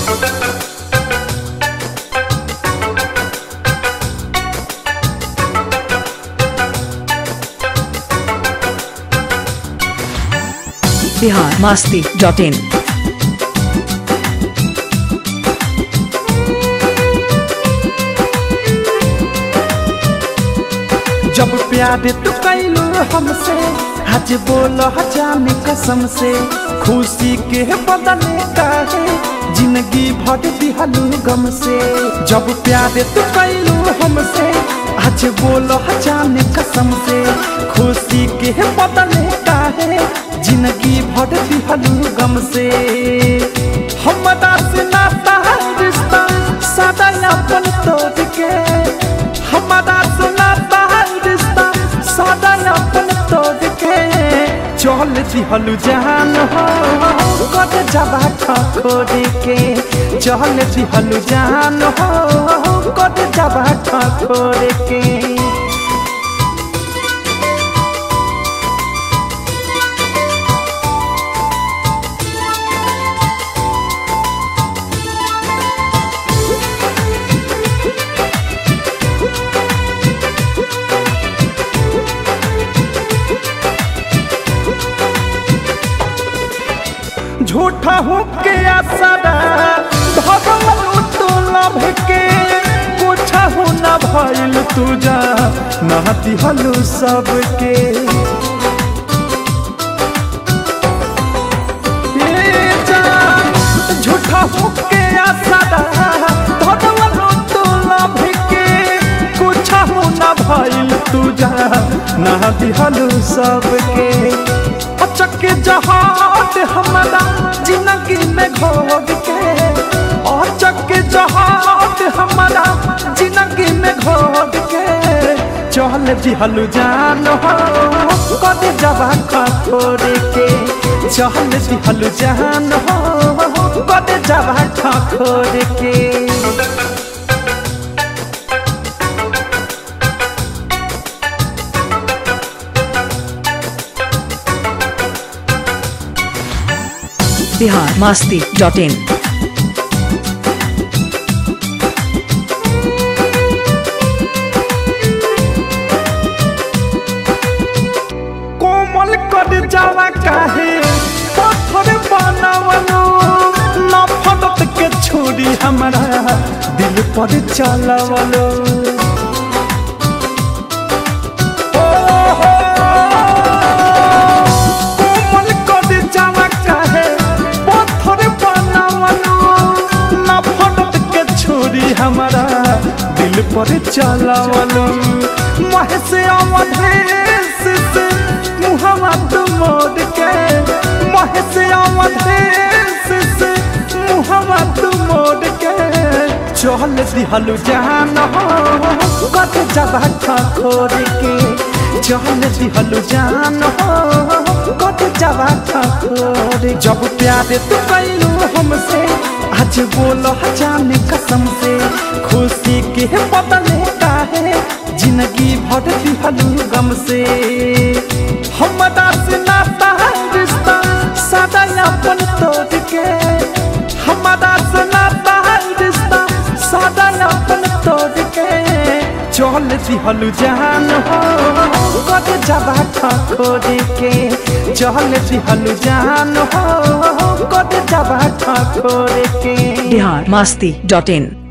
Bihar Masti dot in जब प्यार तू कैलू हमसे आज बोल जाने कसम से खुशी के बदले काहे जिंदगी भर दिहलू गम से जब प्यार तू कैलू हमसे आज बोल जाने कसम से खुशी के बदले काहे जिंदगी भर दिहलू गम से हमरा से नाता रिश्ता सदा अपन तोड़ के हमारा सुनाता रिश्ता सदा अपन तोड़ के चल दिहलु जान हो कद जबा खोद के चल दिहलु जान हो कद जबा खोद के झूठा हो के आसरा भगवान तो लभ के कुछ हो न भइल तुझा नहती हलू सबके ए जान, झूठा हो के आसरा भगवान तो लभ के कुछ हो न भइल तुझा नहती हलू सबके अचक जहाज हमारा जिंदगी में घोग के अचक जहाज हमारा जिंदगी में घोग के चल दिहलु जान हो कद जबा खोर के चल दिहलु जान हो कद जबा खोर के बिहार मस्ती डॉट इन कोमल कर जावा काहे पत्थर बनावलो नफरत के छोड़ी हमारा दिल पर चलवलो ओ हो, कोमल कर जावा काहे पत्थर बनावलो नफरत के छोड़ी हमारा दिल पर चलवलो महेश अवधेश से मुहम्मा तू मोड़ के महेश अवधेश से मुहम्मा तू मोड़ के चल दिहलु जान हो कद जबा खोर के चल दिहलु जान हो कद जबा खोर जब प्यार तू कैलू हमसे आज बोल जाने कसम से खुशी के बदले काहे जिंदगी भर दिहलू गम से हमरा से नाता रिश्ता सदा अपन तोड़ के हमरा से नाता रिश्ता सदा अपन तोड़ के चल दिहलु जान हो कद जबा खोद के चल दिहलु जान हो कद जबा खोद के बिहार मस्ती डॉट इन